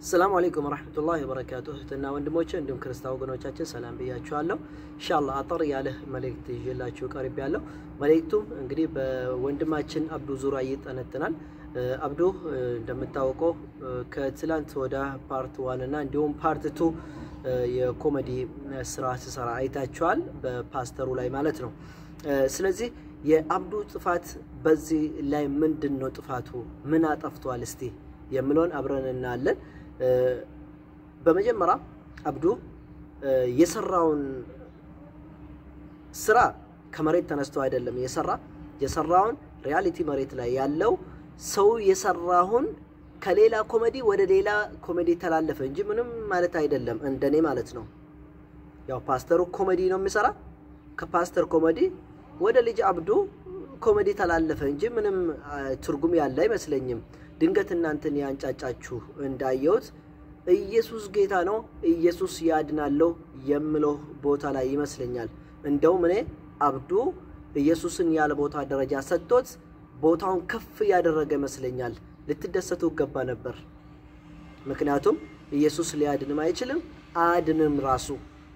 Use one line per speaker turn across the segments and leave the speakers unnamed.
ሰላሙ አለይኩም ወረሕመቱላሂ ወበረካቱ እህትና ወንድሞቼ እንዲሁም ክርስቲያን ወገኖቻችን ሰላም ብያችኋለሁ። ኢንሻአላህ አጠር ያለ መልእክት ይዤላችሁ ቀርብ ያለው መልእክቱም እንግዲህ በወንድማችን አብዱ ዙሪያ ይጠነጥናል። አብዱ እንደምታወቀው ከትላንት ወደ ፓርት ዋን እና እንዲሁም ፓርት ቱ የኮሜዲ ስራ ሲሰራ አይታችኋል፣ በፓስተሩ ላይ ማለት ነው። ስለዚህ የአብዱ ጥፋት በዚህ ላይ ምንድን ነው ጥፋቱ? ምን አጠፍቷል? እስቲ የምለውን አብረን እናያለን። በመጀመሪያ አብዱ የሰራውን ስራ ከመሬት ተነስቶ አይደለም የሰራ የሰራውን ሪያሊቲ መሬት ላይ ያለው ሰው የሰራውን ከሌላ ኮሜዲ ወደ ሌላ ኮሜዲ ተላለፈ እንጂ ምንም ማለት አይደለም፣ እንደኔ ማለት ነው። ያው ፓስተሩ ኮሜዲ ነው የሚሰራ ከፓስተር ኮሜዲ ወደ ልጅ አብዱ ኮሜዲ ተላለፈ እንጂ ምንም ትርጉም ያለ አይመስለኝም። ድንገት እናንተን ያንጫጫችሁ እንዳየሁት ኢየሱስ ጌታ ነው፣ ኢየሱስ ያድናለው የምለው ቦታ ላይ ይመስለኛል። እንደውም እኔ አብዱ ኢየሱስን ያለ ቦታ ደረጃ ሰጥቶት ቦታውን ከፍ ያደረገ ይመስለኛል። ልትደሰቱ ይገባ ነበር። ምክንያቱም ኢየሱስ ሊያድንም አይችልም፣ አያድንም ራሱ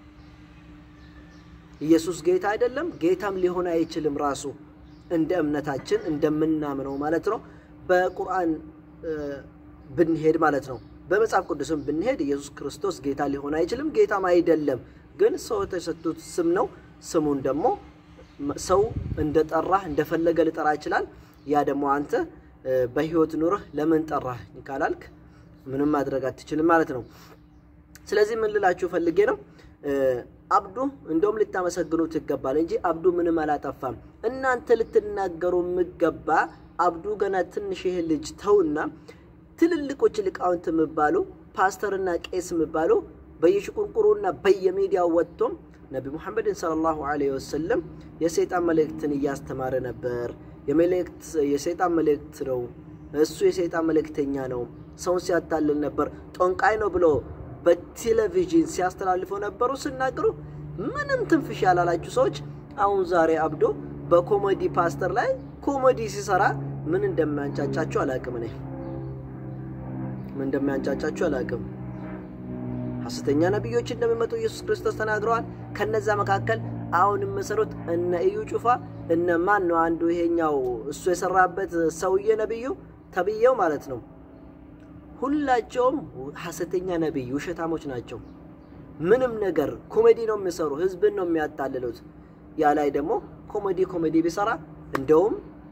ኢየሱስ ጌታ አይደለም፣ ጌታም ሊሆን አይችልም ራሱ እንደ እምነታችን እንደምናምነው ማለት ነው። በቁርአን ብንሄድ ማለት ነው። በመጽሐፍ ቅዱስም ብንሄድ ኢየሱስ ክርስቶስ ጌታ ሊሆን አይችልም፣ ጌታም አይደለም። ግን ሰው የተሰጡት ስም ነው። ስሙን ደግሞ ሰው እንደጠራህ እንደፈለገ ሊጠራ ይችላል። ያ ደግሞ አንተ በህይወት ኑርህ ለምን ጠራህ ካላልክ ምንም ማድረግ አትችልም ማለት ነው። ስለዚህ ምን ልላችሁ ፈልጌ ነው አብዱ እንደውም ልታመሰግኑት ይገባል እንጂ አብዱ ምንም አላጠፋም። እናንተ ልትናገሩ የሚገባ አብዱ ገና ትንሽ ይህ ልጅ ተውና ትልልቆች ሊቃውንት የሚባሉ ፓስተርና ቄስ የሚባሉ በየሽቁንቁሩና በየሚዲያው ወጥቶም ነቢ ሙሐመድን ሰለላሁ ዐለይሂ ወሰለም የሰይጣን መልእክትን እያስተማረ ነበር። የሰይጣን መልእክት ነው፣ እሱ የሰይጣን መልእክተኛ ነው፣ ሰውን ሲያታልል ነበር፣ ጦንቃይ ነው ብሎ በቴሌቪዥን ሲያስተላልፉ ነበሩ። ሲናገሩ ምንም ትንፍሽ ያላላችሁ ሰዎች አሁን ዛሬ አብዶ በኮሜዲ ፓስተር ላይ ኮሜዲ ሲሰራ ምን እንደሚያንጫጫችሁ አላቅም። እኔ ምን እንደሚያንጫጫችሁ አላቅም። ሐሰተኛ ነቢዮች እንደሚመጡ ኢየሱስ ክርስቶስ ተናግረዋል። ከነዛ መካከል አሁን የምሰሩት እነ እዩ ጩፋ እነ ማን ነው አንዱ ይሄኛው እሱ የሰራበት ሰውዬ ነብዩ ተብዬው ማለት ነው። ሁላቸውም ሐሰተኛ ነቢይ ውሸታሞች ናቸው። ምንም ነገር ኮሜዲ ነው የሚሰሩ፣ ህዝብን ነው የሚያታልሉት። ያ ላይ ደግሞ ኮሜዲ ኮሜዲ ቢሰራ እንደውም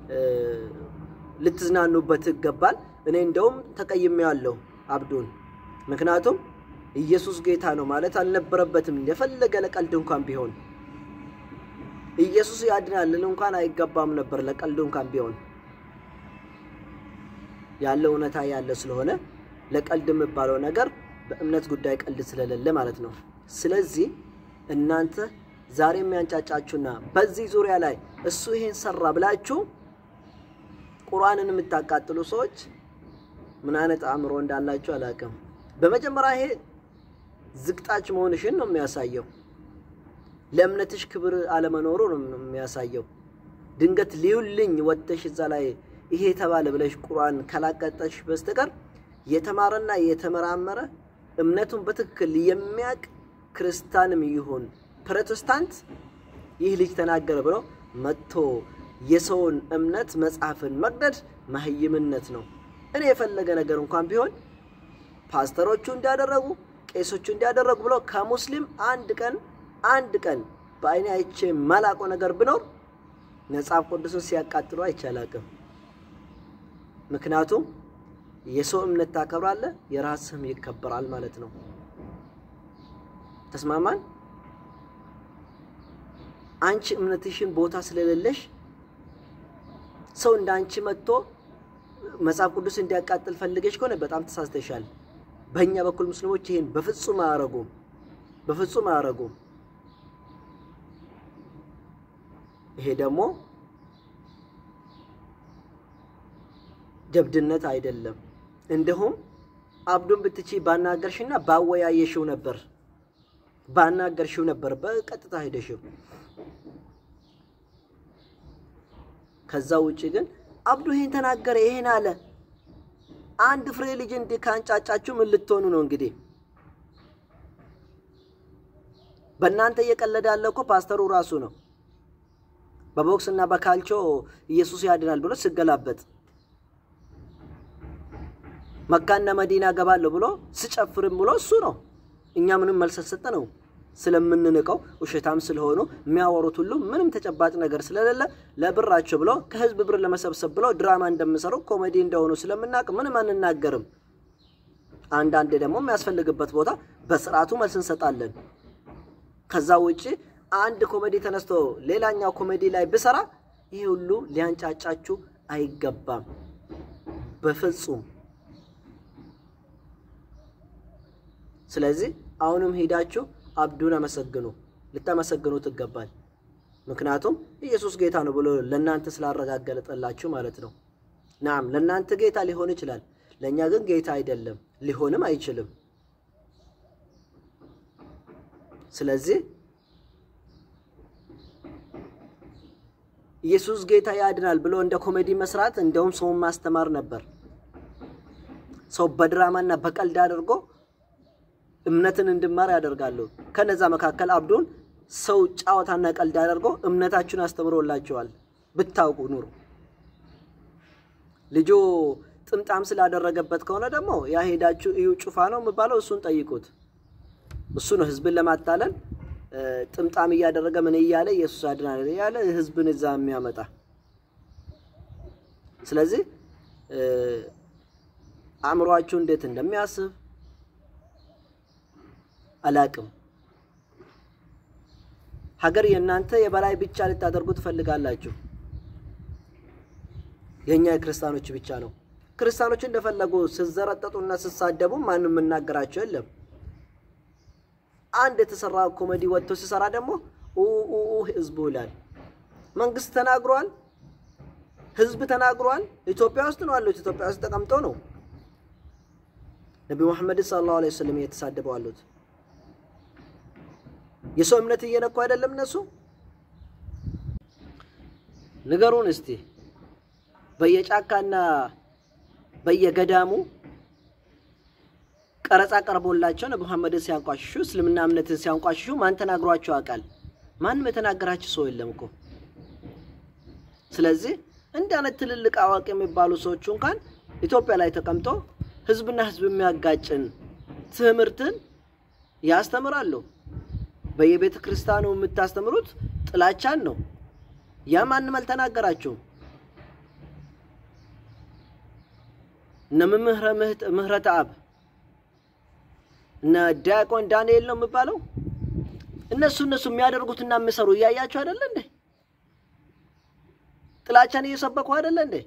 ልትዝናኑበት ይገባል። እኔ እንደውም ተቀይሜዋለሁ አብዱን። ምክንያቱም ኢየሱስ ጌታ ነው ማለት አልነበረበትም። የፈለገ ለቀልድ እንኳን ቢሆን ኢየሱስ ያድናልን እንኳን አይገባም ነበር ለቀልድ እንኳን ቢሆን ያለው እውነታ ያለ ስለሆነ ለቀልድ የሚባለው ነገር በእምነት ጉዳይ ቀልድ ስለሌለ ማለት ነው። ስለዚህ እናንተ ዛሬ የሚያንጫጫችሁና በዚህ ዙሪያ ላይ እሱ ይሄን ሰራ ብላችሁ ቁርአንን የምታቃጥሉ ሰዎች ምን አይነት አእምሮ እንዳላችሁ አላውቅም። በመጀመሪያ ይሄ ዝቅጣች መሆንሽን ነው የሚያሳየው። ለእምነትሽ ክብር አለመኖሩ ነው የሚያሳየው። ድንገት ሊውልኝ ወጥተሽ እዛ ላይ ይሄ የተባለ ብለሽ ቁርአን ካላቀጠሽ በስተቀር የተማረና የተመራመረ እምነቱን በትክክል የሚያውቅ ክርስቲያንም ይሁን ፕሮቴስታንት ይህ ልጅ ተናገረ ብሎ መጥቶ የሰውን እምነት መጽሐፍን መቅደድ መህይምነት ነው። እኔ የፈለገ ነገር እንኳን ቢሆን ፓስተሮቹ እንዲያደረጉ ቄሶቹ እንዲያደረጉ ብሎ ከሙስሊም አንድ ቀን አንድ ቀን በአይኔ አይቼ መላቆ ነገር ብኖር መጽሐፍ ቅዱስን ሲያቃጥሉ አይቻላቅም። ምክንያቱም የሰው እምነት ታከብራለህ፣ የራስህም ይከበራል ማለት ነው። ተስማማን? አንቺ እምነትሽን ቦታ ስለሌለሽ ሰው እንደ አንቺ መጥቶ መጽሐፍ ቅዱስ እንዲያቃጥል ፈልገሽ ከሆነ በጣም ተሳስተሻል። በእኛ በኩል ሙስሊሞች ይሄን በፍጹም አያረጉም፣ በፍጹም አያረጉም። ይሄ ደግሞ ጀብድነት አይደለም። እንዲሁም አብዱን ብትቺ ባናገርሽና ባወያየሽው ነበር ባናገርሽው ነበር በቀጥታ ሄደሽው። ከዛ ውጭ ግን አብዱ ይሄን ተናገረ ይሄን አለ አንድ ፍሬ ልጅ እንዲህ ካንጫጫችሁ ምን ልትሆኑ ነው እንግዲህ? በእናንተ እየቀለደ ያለ እኮ ፓስተሩ ራሱ ነው። በቦክስ እና በካልቾ ኢየሱስ ያድናል ብሎ ስገላበጥ መካና መዲና ገባለሁ ብሎ ስጨፍርም ብሎ እሱ ነው። እኛ ምንም መልስ ሰጠ ነው ስለምንንቀው ውሸታም ስለሆኑ የሚያወሩት ሁሉ ምንም ተጨባጭ ነገር ስለሌለ ለብራቸው ብሎ ከህዝብ ብር ለመሰብሰብ ብሎ ድራማ እንደሚሰሩ ኮሜዲ እንደሆኑ ስለምናውቅ ምንም አንናገርም። አንዳንዴ ደግሞ የሚያስፈልግበት ቦታ በስርዓቱ መልስ እንሰጣለን። ከዛ ውጭ አንድ ኮሜዲ ተነስቶ ሌላኛው ኮሜዲ ላይ ብሰራ ይህ ሁሉ ሊያንጫጫችሁ አይገባም በፍጹም። ስለዚህ አሁንም ሄዳችሁ አብዱን አመሰግኑ፣ ልታመሰግኑት ይገባል። ምክንያቱም ኢየሱስ ጌታ ነው ብሎ ለእናንተ ስላረጋገጠላችሁ ማለት ነው። ናም ለእናንተ ጌታ ሊሆን ይችላል፣ ለእኛ ግን ጌታ አይደለም፣ ሊሆንም አይችልም። ስለዚህ ኢየሱስ ጌታ ያድናል ብሎ እንደ ኮሜዲ መስራት እንደውም ሰውን ማስተማር ነበር። ሰው በድራማና በቀልድ አድርጎ እምነትን እንድማር ያደርጋሉ። ከነዛ መካከል አብዱን ሰው ጫወታና ቀልድ አድርጎ እምነታችሁን አስተምሮላቸዋል። ብታውቁ ኑሩ። ልጁ ጥምጣም ስላደረገበት ከሆነ ደግሞ ያ ሄዳችሁ እዩ ጩፋ ነው የሚባለው፣ እሱን ጠይቁት። እሱ ነው ህዝብን ለማታለል ጥምጣም እያደረገ ምን እያለ ኢየሱስ አድናል እያለ ህዝብን እዛ የሚያመጣ። ስለዚህ አእምሯችሁ እንዴት እንደሚያስብ አላቅም። ሀገር የእናንተ የበላይ ብቻ ልታደርጉ ትፈልጋላችሁ። የእኛ የክርስቲያኖች ብቻ ነው። ክርስቲያኖች እንደፈለጉ ስዘረጠጡና ስሳደቡ ማንም የምናገራቸው የለም። አንድ የተሰራ ኮሜዲ ወጥቶ ሲሰራ ደግሞ ህዝቡ ይላል። መንግስት ተናግሯል፣ ህዝብ ተናግሯል። ኢትዮጵያ ውስጥ ነው ያሉት። ኢትዮጵያ ውስጥ ተቀምጠው ነው ነቢ ሙሐመድ ሰለላሁ ዐለይሂ ወሰለም እየተሳደበው አሉት። የሰው እምነት እየነኩ አይደለም እነሱ። ንገሩን እስቲ በየጫካና በየገዳሙ ቀረጻ ቀርቦላቸው ነቢ ሙሐመድን ሲያንቋሽሹ እስልምና እምነትን ሲያንቋሽሹ ማን ተናግሯቸው ያውቃል? ማንም የተናገራቸው ሰው የለም እኮ። ስለዚህ እንዲህ አይነት ትልልቅ አዋቂ የሚባሉ ሰዎቹ እንኳን ኢትዮጵያ ላይ ተቀምጦ ህዝብና ህዝብ የሚያጋጭን ትምህርትን ያስተምራሉ። በየቤተ ክርስቲያኑ የምታስተምሩት ጥላቻን ነው። ያ ማንም አልተናገራችሁም። እነ መምህረ ምህረተ አብ እነ ዲያቆን ዳንኤል ነው የሚባለው። እነሱ እነሱ የሚያደርጉትና የሚሰሩ እያያችሁ አይደለ እንዴ? ጥላቻን እየሰበኩ አይደለ እንዴ?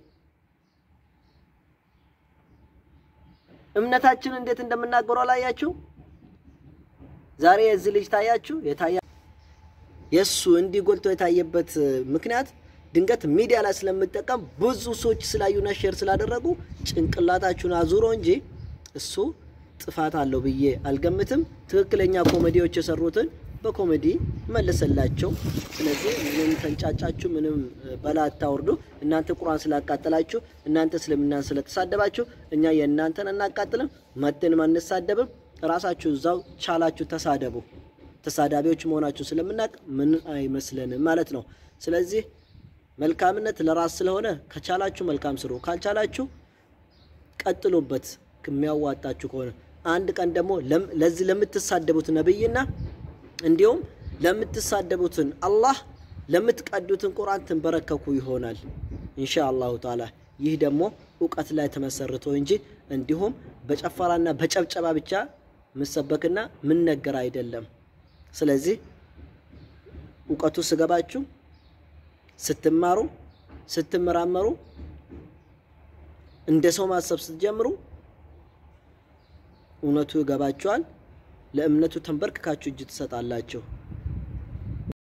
እምነታችን እንዴት እንደምናገሩ አላያችሁ? ዛሬ የዚህ ልጅ ታያችሁ የታያ የእሱ እንዲህ ጎልቶ የታየበት ምክንያት ድንገት ሚዲያ ላይ ስለምጠቀም ብዙ ሰዎች ስላዩና ሼር ስላደረጉ ጭንቅላታችሁን አዙሮ እንጂ እሱ ጥፋት አለው ብዬ አልገምትም። ትክክለኛ ኮሜዲዎች የሰሩትን በኮሜዲ መለሰላቸው። ስለዚህ ምንም ተንጫጫችሁ፣ ምንም በላ አታውርዱ። እናንተ ቁርአን ስላቃጠላችሁ፣ እናንተ እስልምናን ስለተሳደባችሁ እኛ የእናንተን እናቃጥልም፣ መጥንም አንሳደብም። ራሳችሁ እዛው ቻላችሁ ተሳደቡ። ተሳዳቢዎች መሆናችሁ ስለምናውቅ ምን አይመስለንም ማለት ነው። ስለዚህ መልካምነት ለራስ ስለሆነ ከቻላችሁ መልካም ስሩ፣ ካልቻላችሁ ቀጥሉበት የሚያዋጣችሁ ከሆነ አንድ ቀን ደግሞ ለዚህ ለምትሳደቡት ነብይና እንዲሁም ለምትሳደቡትን አላህ ለምትቀዱትን ቁርአን ትንበረከኩ ይሆናል ኢንሻ አላሁ ተዓላ። ይህ ደግሞ እውቀት ላይ ተመሰርቶ እንጂ እንዲሁም በጨፈራና በጨብጨባ ብቻ ምሰበክና ምን ነገር አይደለም። ስለዚህ እውቀቱ ስገባችሁ ስትማሩ ስትመራመሩ እንደ ሰው ማሰብ ስትጀምሩ እውነቱ ይገባችኋል። ለእምነቱ ተንበርክካችሁ እጅ ትሰጣላችሁ።